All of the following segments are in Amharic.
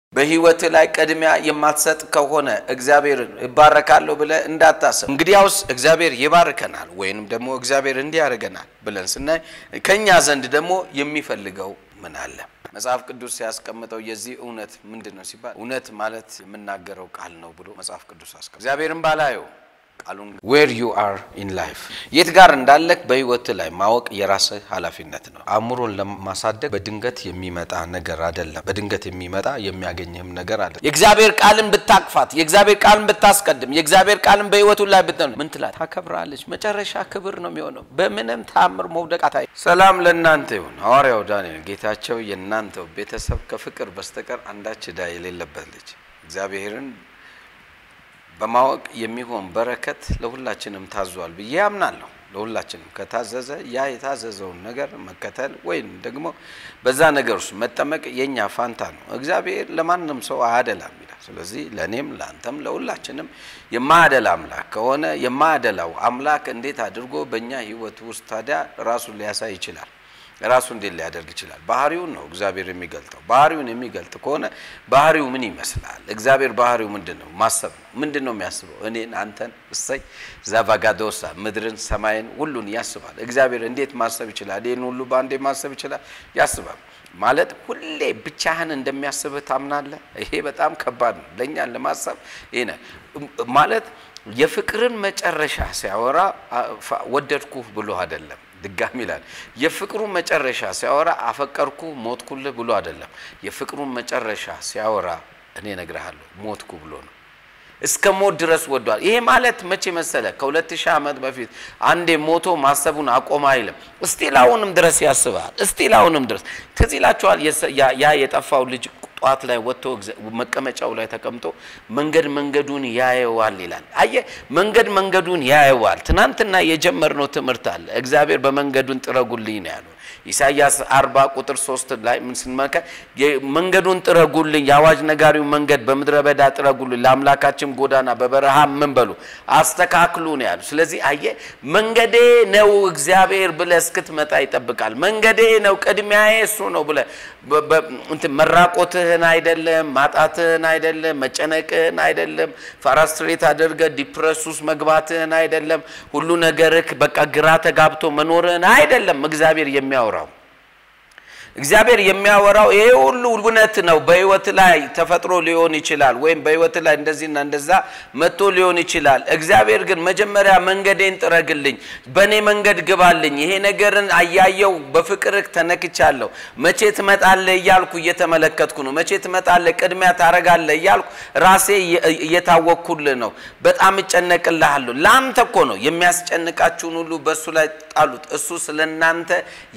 በህይወት ላይ ቅድሚያ የማትሰጥ ከሆነ እግዚአብሔርን እባረካለሁ ብለህ እንዳታስብ። እንግዲያውስ እግዚአብሔር ይባርከናል ወይንም ደግሞ እግዚአብሔር እንዲያደርገናል ብለን ስናይ ከእኛ ዘንድ ደግሞ የሚፈልገው ምን አለ? መጽሐፍ ቅዱስ ሲያስቀምጠው የዚህ እውነት ምንድን ነው ሲባል እውነት ማለት የምናገረው ቃል ነው ብሎ መጽሐፍ ቅዱስ አስቀምጠው እግዚአብሔርን ባላየው ቃሉን ዌር ዩ አር ኢን ላይፍ የት ጋር እንዳለህ በህይወት ላይ ማወቅ የራስህ ኃላፊነት ነው። አእምሮን ለማሳደግ በድንገት የሚመጣ ነገር አይደለም። በድንገት የሚመጣ የሚያገኝህም ነገር አለ። የእግዚአብሔር ቃልን ብታቅፋት፣ የእግዚአብሔር ቃልን ብታስቀድም፣ የእግዚአብሔር ቃልን በህይወቱ ላይ ብትነ ምን ትላት? ታከብራለች። መጨረሻ ክብር ነው የሚሆነው። በምንም ታምር መውደቃት። ሰላም ለእናንተ ይሁን። ሐዋርያው ዳንኤል ጌታቸው የእናንተው ቤተሰብ ከፍቅር በስተቀር አንዳች ዕዳ የሌለበት ልጅ እግዚአብሔርን በማወቅ የሚሆን በረከት ለሁላችንም ታዟል ብዬ አምናለሁ። ለሁላችንም ከታዘዘ ያ የታዘዘውን ነገር መከተል ወይም ደግሞ በዛ ነገር ውስጥ መጠመቅ የኛ ፋንታ ነው። እግዚአብሔር ለማንም ሰው አያደላም ይላል። ስለዚህ ለእኔም ለአንተም ለሁላችንም የማያደላ አምላክ ከሆነ የማያደላው አምላክ እንዴት አድርጎ በእኛ ህይወት ውስጥ ታዲያ ራሱን ሊያሳይ ይችላል? ራሱ እንዴት ሊያደርግ ይችላል? ባህሪውን ነው እግዚአብሔር የሚገልጠው። ባህሪውን የሚገልጥ ከሆነ ባህሪው ምን ይመስላል? እግዚአብሔር ባህሪው ምንድን ነው? ማሰብ ነው። ምንድን ነው የሚያስበው? እኔን፣ አንተን፣ እሰይ ዛቫጋዶሳ ምድርን፣ ሰማይን ሁሉን ያስባል። እግዚአብሔር እንዴት ማሰብ ይችላል? ይህን ሁሉ በአንዴ ማሰብ ይችላል? ያስባል ማለት ሁሌ ብቻህን እንደሚያስብህ ታምናለህ? ይሄ በጣም ከባድ ነው ለእኛን ለማሰብ ይሄ ማለት የፍቅርን መጨረሻ ሲያወራ ወደድኩህ ብሎ አይደለም ድጋሚ ይላል። የፍቅሩን መጨረሻ ሲያወራ አፈቀርኩ ሞትኩልህ ብሎ አይደለም። የፍቅሩን መጨረሻ ሲያወራ እኔ እነግርሃለሁ ሞትኩ ብሎ ነው። እስከ ሞት ድረስ ወዷል። ይሄ ማለት መቼ መሰለ? ከሁለት ሺህ ዓመት በፊት አንዴ ሞቶ ማሰቡን አቆመ አይልም። እስቲል አሁንም ድረስ ያስባል። እስቲል አሁንም ድረስ ትዝ ይላችኋል ያ የጠፋው ልጅ ጠዋት ላይ ወጥቶ መቀመጫው ላይ ተቀምጦ መንገድ መንገዱን ያየዋል ይላል። አየ መንገድ መንገዱን ያየዋል። ትናንትና የጀመርነው ትምህርት አለ። እግዚአብሔር በመንገዱን ጥረጉልኝ ነው ያለው። ኢሳይያስ አርባ ቁጥር ሶስት ላይ ምን ስንመለከት መንገዱን ጥረጉልኝ፣ የአዋጅ ነጋሪው መንገድ በምድረ በዳ ጥረጉልኝ፣ ለአምላካችን ጎዳና በበረሃ ምን በሉ አስተካክሉ ነው ያሉ። ስለዚህ አየ መንገዴ ነው እግዚአብሔር ብለህ እስክትመጣ ይጠብቃል። መንገዴ ነው ቅድሚያዬ እሱ ነው ብለህ እንትን መራቆትህን አይደለም፣ ማጣትህን አይደለም፣ መጨነቅህን አይደለም፣ ፍራስትሬት አድርገህ ዲፕረስ ውስጥ መግባትህን አይደለም፣ ሁሉ ነገርህ በቃ ግራ ተጋብቶ መኖርህን አይደለም እግዚአብሔር የሚያወራው እግዚአብሔር የሚያወራው ይሄ ሁሉ እውነት ነው። በህይወት ላይ ተፈጥሮ ሊሆን ይችላል፣ ወይም በህይወት ላይ እንደዚህና እንደዛ መጥቶ ሊሆን ይችላል። እግዚአብሔር ግን መጀመሪያ መንገዴን ጥረግልኝ፣ በእኔ መንገድ ግባልኝ፣ ይሄ ነገርን አያየው በፍቅርህ ተነክቻለሁ፣ መቼ ትመጣለህ እያልኩ እየተመለከትኩ ነው። መቼ ትመጣለህ፣ ቅድሚያ ታረጋለህ እያልኩ ራሴ እየታወቅኩልህ ነው። በጣም እጨነቅልሃለሁ። ለአንተ እኮ ነው የሚያስጨንቃችሁን ሁሉ በእሱ ላይ ጣሉት፣ እሱ ስለ እናንተ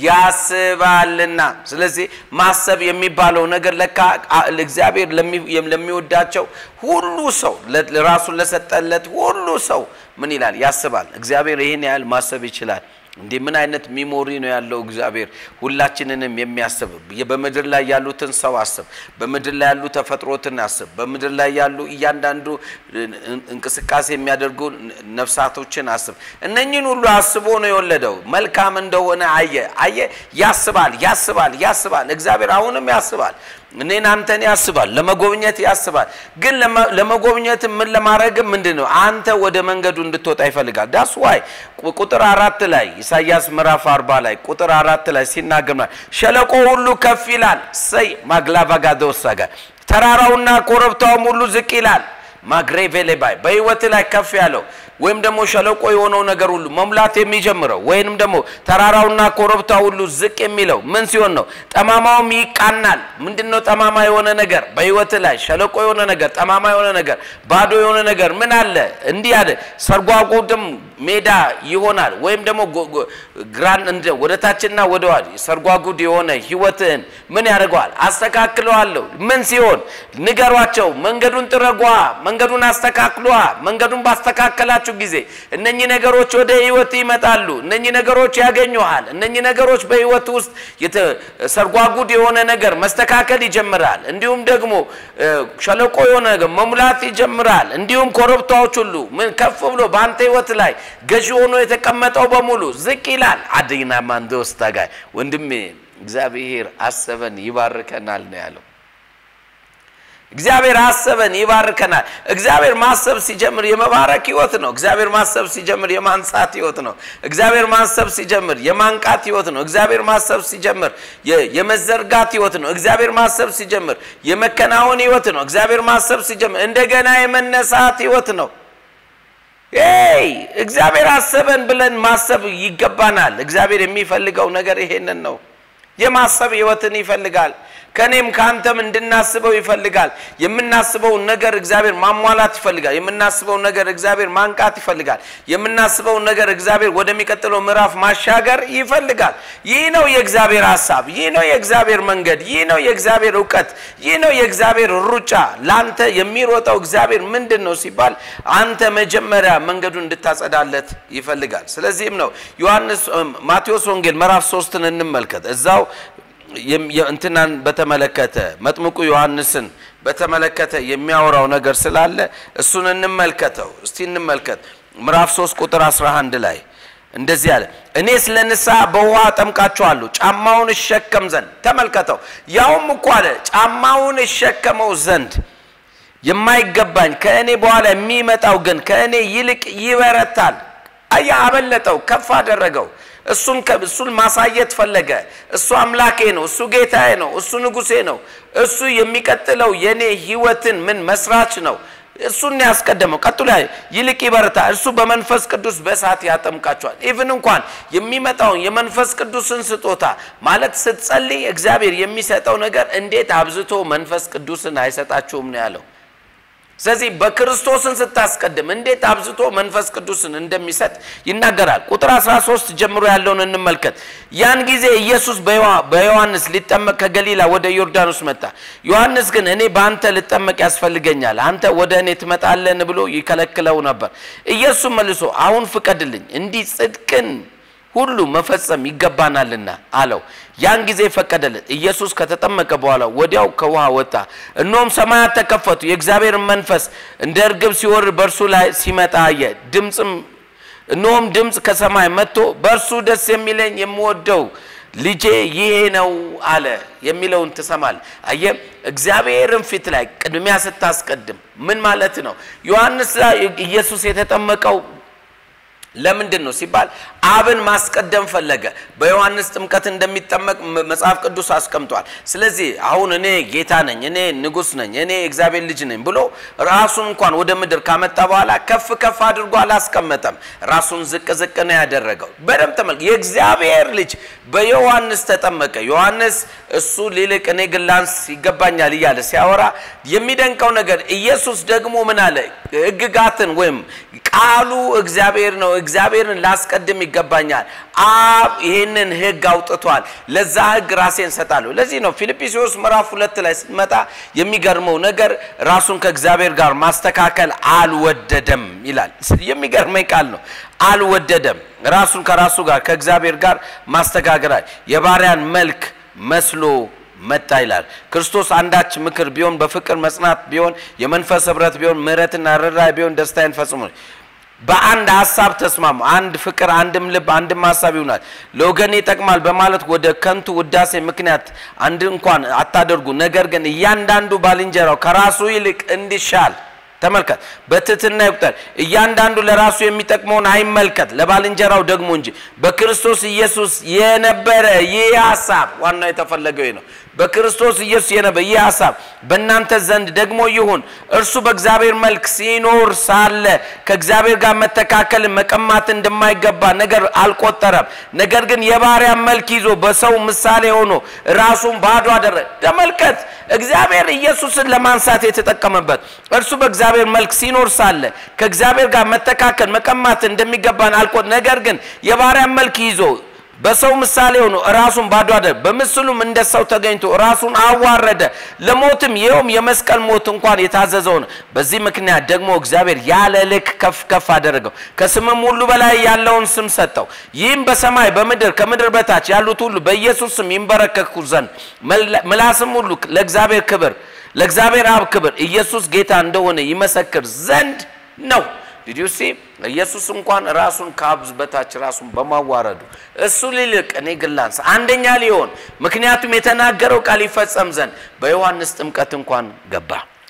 ያስባልና። ስለዚህ ማሰብ የሚባለው ነገር ለካ እግዚአብሔር ለሚወዳቸው ሁሉ ሰው ራሱን ለሰጠለት ሁሉ ሰው ምን ይላል? ያስባል። እግዚአብሔር ይህን ያህል ማሰብ ይችላል። እንዴ ምን አይነት ሚሞሪ ነው ያለው እግዚአብሔር ሁላችንንም የሚያስብ በምድር ላይ ያሉትን ሰው አስብ በምድር ላይ ያሉ ተፈጥሮትን አስብ በምድር ላይ ያሉ እያንዳንዱ እንቅስቃሴ የሚያደርጉ ነፍሳቶችን አስብ እነኝን ሁሉ አስቦ ነው የወለደው መልካም እንደሆነ አየ አየ ያስባል ያስባል ያስባል እግዚአብሔር አሁንም ያስባል እኔን አንተን ያስባል ለመጎብኘት ያስባል ግን ለመጎብኘት ምን ለማድረግ ምንድን ነው አንተ ወደ መንገዱ እንድትወጣ ይፈልጋል ዳስ ዋይ ቁጥር አራት ላይ ኢሳያስ ምዕራፍ አርባ ላይ ቁጥር አራት ላይ ሲናገር ሸለቆ ሁሉ ከፍ ይላል ሰይ ማግላቫጋዶሳጋ ተራራውና ኮረብታውም ሁሉ ዝቅ ይላል ማግሬቬሌባይ በህይወት ላይ ከፍ ያለው ወይም ደግሞ ሸለቆ የሆነው ነገር ሁሉ መሙላት የሚጀምረው ወይንም ደግሞ ተራራውና ኮረብታ ሁሉ ዝቅ የሚለው ምን ሲሆን ነው? ጠማማውም ይቃናል። ምንድን ነው ጠማማ የሆነ ነገር በህይወት ላይ ሸለቆ የሆነ ነገር፣ ጠማማ የሆነ ነገር፣ ባዶ የሆነ ነገር ምን አለ? እንዲህ አለ ሰርጓጉድም ሜዳ ይሆናል። ወይም ደግሞ ግራን ወደ ታችና ወደ ዋድ ሰርጓጉድ የሆነ ህይወትህን ምን ያደርገዋል? አስተካክለዋለሁ። ምን ሲሆን ንገሯቸው፣ መንገዱን ጥረጓ፣ መንገዱን አስተካክሏ። መንገዱን ባስተካከላችሁ ጊዜ እነኚህ ነገሮች ወደ ህይወት ይመጣሉ። እነኚህ ነገሮች ያገኙሃል። እነኚህ ነገሮች በህይወት ውስጥ ሰርጓጉድ የሆነ ነገር መስተካከል ይጀምራል። እንዲሁም ደግሞ ሸለቆ የሆነ ነገር መሙላት ይጀምራል። እንዲሁም ኮረብታዎች ሁሉ ምን ከፍ ብሎ በአንተ ህይወት ላይ ገዢ ሆኖ የተቀመጠው በሙሉ ዝቅ ይላል። አደይና ማንዶስ ታጋይ ወንድሜ እግዚአብሔር አሰበን ይባርከናል ነው ያለው። እግዚአብሔር አሰበን ይባርከናል። እግዚአብሔር ማሰብ ሲጀምር የመባረክ ህይወት ነው። እግዚአብሔር ማሰብ ሲጀምር የማንጻት ህይወት ነው። እግዚአብሔር ማሰብ ሲጀምር የማንቃት ህይወት ነው። እግዚአብሔር ማሰብ ሲጀምር የመዘርጋት ህይወት ነው። እግዚአብሔር ማሰብ ሲጀምር የመከናወን ህይወት ነው። እግዚአብሔር ማሰብ ሲጀምር እንደገና የመነሳት ህይወት ነው። ይ እግዚአብሔር አሰበን ብለን ማሰብ ይገባናል። እግዚአብሔር የሚፈልገው ነገር ይሄንን ነው። የማሰብ ህይወትን ይፈልጋል። ከእኔም ከአንተም እንድናስበው ይፈልጋል። የምናስበውን ነገር እግዚአብሔር ማሟላት ይፈልጋል። የምናስበውን ነገር እግዚአብሔር ማንቃት ይፈልጋል። የምናስበውን ነገር እግዚአብሔር ወደሚቀጥለው ምዕራፍ ማሻገር ይፈልጋል። ይህ ነው የእግዚአብሔር ሀሳብ። ይህ ነው የእግዚአብሔር መንገድ። ይህ ነው የእግዚአብሔር እውቀት። ይህ ነው የእግዚአብሔር ሩጫ። ለአንተ የሚሮጠው እግዚአብሔር ምንድን ነው ሲባል አንተ መጀመሪያ መንገዱን እንድታጸዳለት ይፈልጋል። ስለዚህም ነው ዮሐንስ ማቴዎስ ወንጌል ምዕራፍ ሶስትን እንመልከት እዛው እንትናን በተመለከተ መጥምቁ ዮሐንስን በተመለከተ የሚያወራው ነገር ስላለ እሱን እንመልከተው። እስቲ እንመልከት። ምዕራፍ 3 ቁጥር 11 ላይ እንደዚህ አለ፣ እኔ ስለ ንስሐ በውሃ አጠምቃችኋለሁ ጫማውን እሸከም ዘንድ። ተመልከተው፣ ያውም እኮ አለ ጫማውን እሸከመው ዘንድ የማይገባኝ ከእኔ በኋላ የሚመጣው ግን ከእኔ ይልቅ ይበረታል። አያ አበለጠው፣ ከፍ አደረገው። እሱን እሱን ማሳየት ፈለገ። እሱ አምላኬ ነው፣ እሱ ጌታዬ ነው፣ እሱ ንጉሴ ነው፣ እሱ የሚቀጥለው የኔ ህይወትን ምን መስራች ነው። እሱን ያስቀደመው። ቀጥሎ ይልቅ ይበረታ፣ እርሱ በመንፈስ ቅዱስ በእሳት ያጠምቃቸዋል። ኢቭን እንኳን የሚመጣውን የመንፈስ ቅዱስን ስጦታ ማለት ስትጸልይ እግዚአብሔር የሚሰጠው ነገር እንዴት አብዝቶ መንፈስ ቅዱስን አይሰጣችሁም ነው ያለው። ስለዚህ በክርስቶስን ስታስቀድም እንዴት አብዝቶ መንፈስ ቅዱስን እንደሚሰጥ ይናገራል። ቁጥር 13 ጀምሮ ያለውን እንመልከት። ያን ጊዜ ኢየሱስ በዮሐንስ ሊጠመቅ ከገሊላ ወደ ዮርዳኖስ መጣ። ዮሐንስ ግን እኔ በአንተ ልጠመቅ ያስፈልገኛል፣ አንተ ወደ እኔ ትመጣለን ብሎ ይከለክለው ነበር። ኢየሱስ መልሶ አሁን ፍቀድልኝ፣ እንዲህ ጽድቅን ሁሉ መፈጸም ይገባናልና አለው። ያን ጊዜ ፈቀደለት። ኢየሱስ ከተጠመቀ በኋላ ወዲያው ከውሃ ወጣ። እነሆም ሰማያት ተከፈቱ፣ የእግዚአብሔር መንፈስ እንደ እርግብ ሲወርድ በእርሱ ላይ ሲመጣ አየ። ድምፅም እነሆም ድምፅ ከሰማይ መጥቶ በእርሱ ደስ የሚለኝ የምወደው ልጄ ይሄ ነው አለ የሚለውን ትሰማል። አየ እግዚአብሔርን ፊት ላይ ቅድሚያ ስታስቀድም ምን ማለት ነው? ዮሐንስ ላይ ኢየሱስ የተጠመቀው ለምንድን ነው ሲባል አብን ማስቀደም ፈለገ። በዮሐንስ ጥምቀት እንደሚጠመቅ መጽሐፍ ቅዱስ አስቀምጧል። ስለዚህ አሁን እኔ ጌታ ነኝ፣ እኔ ንጉሥ ነኝ፣ እኔ እግዚአብሔር ልጅ ነኝ ብሎ ራሱን እንኳን ወደ ምድር ካመጣ በኋላ ከፍ ከፍ አድርጎ አላስቀመጠም። ራሱን ዝቅ ዝቅ ነው ያደረገው። በደምብ ተመልክ። የእግዚአብሔር ልጅ በዮሐንስ ተጠመቀ። ዮሐንስ እሱ ሊልቅ እኔ ግን ላንስ ይገባኛል እያለ ሲያወራ የሚደንቀው ነገር ኢየሱስ ደግሞ ምን አለ? ሕግጋትን ወይም ቃሉ እግዚአብሔር ነው። እግዚአብሔርን ላስቀድም ይገባኛል። አብ ይህንን ሕግ አውጥቷል። ለዛ ሕግ ራሴን ሰጣለሁ። ለዚህ ነው ፊልጵስዩስ ምዕራፍ ሁለት ላይ ስትመጣ የሚገርመው ነገር ራሱን ከእግዚአብሔር ጋር ማስተካከል አልወደደም ይላል። የሚገርመኝ ቃል ነው። አልወደደም ራሱን ከራሱ ጋር ከእግዚአብሔር ጋር ማስተካከል የባሪያን መልክ መስሎ መጣ ይላል። ክርስቶስ አንዳች ምክር ቢሆን በፍቅር መጽናት ቢሆን የመንፈስ ህብረት ቢሆን ምሕረትና ርኅራኄ ቢሆን ደስታዬን ፈጽሙ። በአንድ ሀሳብ ተስማሙ። አንድ ፍቅር፣ አንድም ልብ፣ አንድም ሀሳብ ይሆናል። ለወገን ይጠቅማል በማለት ወደ ከንቱ ውዳሴ ምክንያት አንድ እንኳን አታደርጉ። ነገር ግን እያንዳንዱ ባልንጀራው ከራሱ ይልቅ እንዲሻል ተመልከት፣ በትህትና ይቁጠር። እያንዳንዱ ለራሱ የሚጠቅመውን አይመልከት፣ ለባልንጀራው ደግሞ እንጂ። በክርስቶስ ኢየሱስ የነበረ ይህ ሀሳብ ዋናው የተፈለገው ነው። በክርስቶስ ኢየሱስ የነበረ ይህ ሀሳብ በእናንተ ዘንድ ደግሞ ይሁን። እርሱ በእግዚአብሔር መልክ ሲኖር ሳለ ከእግዚአብሔር ጋር መተካከልን መቀማት እንደማይገባ ነገር አልቆጠረም። ነገር ግን የባሪያ መልክ ይዞ በሰው ምሳሌ ሆኖ ራሱን ባዶ አደረገ። ተመልከት፣ እግዚአብሔር ኢየሱስን ለማንሳት የተጠቀመበት እርሱ በእግዚአብሔር መልክ ሲኖር ሳለ ከእግዚአብሔር ጋር መተካከል መቀማት እንደሚገባን አልቆ ነገር ግን የባሪያ መልክ ይዞ በሰው ምሳሌ ሆኖ ራሱን ባዶ አደረገ። በምስሉም እንደ ሰው ተገኝቶ ራሱን አዋረደ፣ ለሞትም ይኸውም የመስቀል ሞት እንኳን የታዘዘው ነው። በዚህ ምክንያት ደግሞ እግዚአብሔር ያለ ልክ ከፍ ከፍ አደረገው፣ ከስምም ሁሉ በላይ ያለውን ስም ሰጠው። ይህም በሰማይ በምድር ከምድር በታች ያሉት ሁሉ በኢየሱስ ስም ይንበረከኩ ዘንድ ምላስም ሁሉ ለእግዚአብሔር ክብር ለእግዚአብሔር አብ ክብር ኢየሱስ ጌታ እንደሆነ ይመሰክር ዘንድ ነው። ዲዲዩሲ ኢየሱስ እንኳን ራሱን ከአብ በታች ራሱን በማዋረዱ እሱ ሊልቅ እኔ ግን ላንስ አንደኛ ሊሆን ምክንያቱም የተናገረው ቃል ይፈጸም ዘንድ በዮሐንስ ጥምቀት እንኳን ገባ።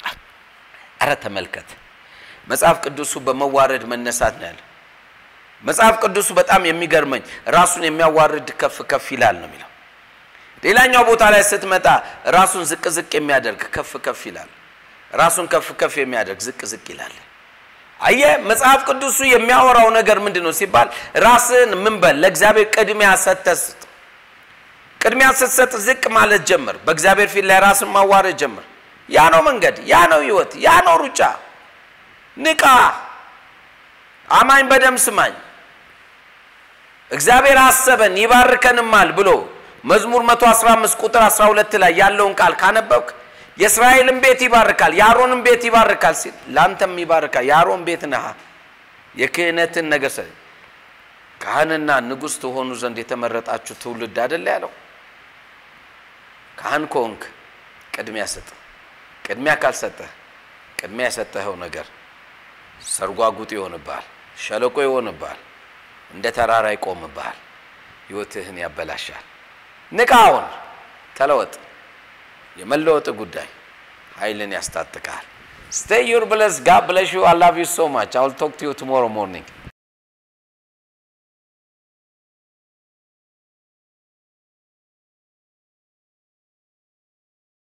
አረ ተመልከት፣ መጽሐፍ ቅዱሱ በመዋረድ መነሳት ነው ያለ። መጽሐፍ ቅዱሱ በጣም የሚገርመኝ ራሱን የሚያዋርድ ከፍ ከፍ ይላል ነው የሚለው። ሌላኛው ቦታ ላይ ስትመጣ ራሱን ዝቅ ዝቅ የሚያደርግ ከፍ ከፍ ይላል። ራሱን ከፍ ከፍ የሚያደርግ ዝቅ ዝቅ ይላል። አየ መጽሐፍ ቅዱሱ የሚያወራው ነገር ምንድን ነው ሲባል ራስን ምን በል ለእግዚአብሔር ቅድሚያ ሰጥተህ ስጥ። ቅድሚያ ስትሰጥ ዝቅ ማለት ጀምር። በእግዚአብሔር ፊት ላይ ራስን ማዋረድ ጀምር። ያ ነው መንገድ፣ ያ ነው ህይወት፣ ያ ነው ሩጫ። ንቃ አማኝ፣ በደም ስማኝ። እግዚአብሔር አሰበን ይባርከንማል ብሎ መዝሙር 115 ቁጥር 12 ላይ ያለውን ቃል ካነበብክ የእስራኤልን ቤት ይባርካል፣ የአሮንን ቤት ይባርካል ሲል ለአንተም ይባርካል። የአሮን ቤት ነህ። የክህነትን ነገር ሰ ካህንና ንጉሥ ትሆኑ ዘንድ የተመረጣችሁ ትውልድ አይደለ ያለው። ካህን ከሆንክ ቅድሚያ ስጥ። ቅድሚያ ካልሰጠህ ቅድሚያ የሰጠኸው ነገር ሰርጓጉጥ ይሆንብሃል፣ ሸለቆ ይሆንብሃል፣ እንደ ተራራ ይቆምብሃል፣ ህይወትህን ያበላሻል። ንቃ፣ አሁን ተለወጥ። የመለወጥ ጉዳይ ኃይልን ያስታጥቃል። ስቴይ ዩር ብለስ ጋድ ብለሽ ዩ አይ ላቭ ዩ ሶ ማች አይ ዊል ቶክ ቱ ዩ ቱሞሮ ሞርኒንግ